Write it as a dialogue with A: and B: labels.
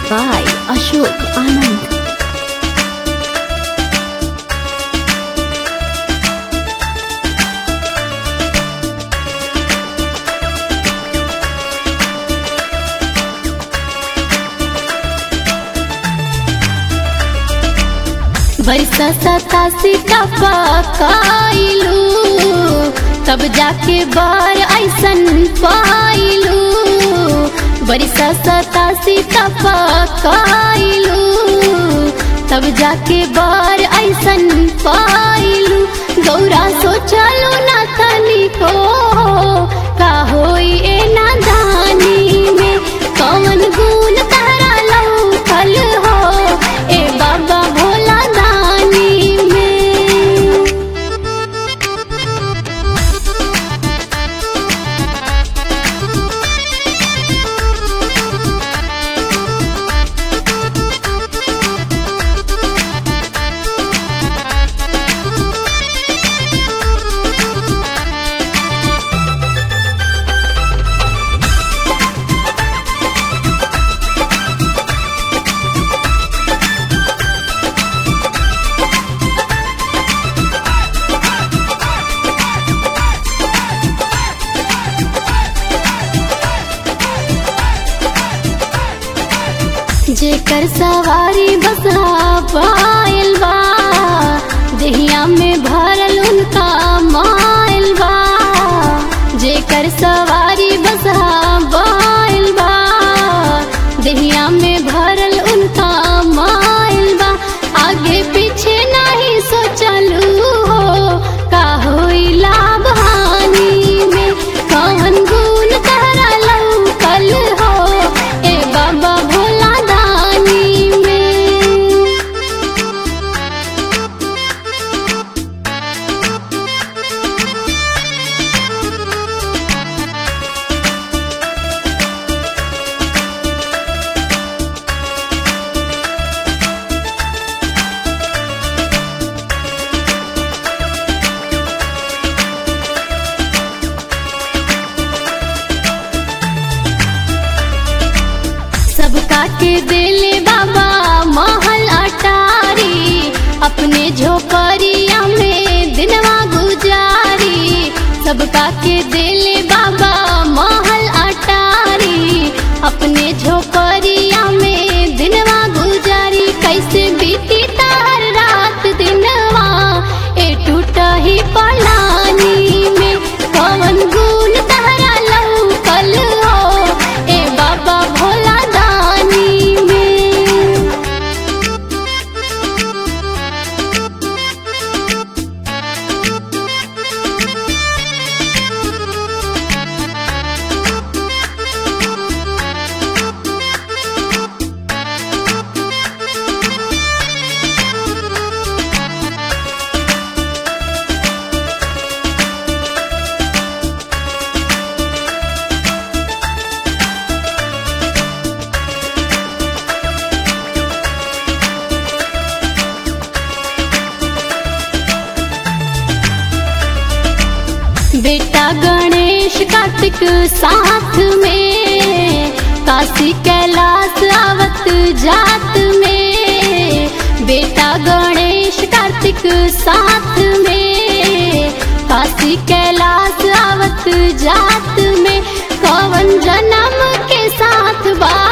A: by Ashok Anand. बरसा सतासी का पकाइलू तब जाके बार ऐसन पाइलू बरसा सतासी का पकाइलू तब जाके बार ऐसन पाइलू गौरा सोचलू ना तनी को का होई ए नादानी में कौन गुण तारा लौकल हो ए बाबा भोला दानी में जेकर सवारी बसहा पायल बा देहिया में भरल उनका मायल बा जेकर सवारी बसहा पायल बा देहिया में भरल उनका मायल बा आगे पीछे नहीं सोचलू हो का होई लाभ हानि में कौन गुण तारा लौकल हो ए बाबा भोला दानी में सबका के दिले बाबा महल अटारी अपने झोपड़िया में दिनवा गुजारी सबका के दिले बाबा महल अटारी अपने झोपड़िया में दिनवा गुजारी कैसे बीती तार रात दिनवा ए टूटा ही पलानी में कौन गुण तारा लौकल हो ए बाबा भोला दानी में बेटा गणेश कार्तिक साथ में काशी कैलाश आवत जात में बेटा गणेश कार्तिक साथ में काशी कैलाश आवत जात में कौन जन्म के साथ बा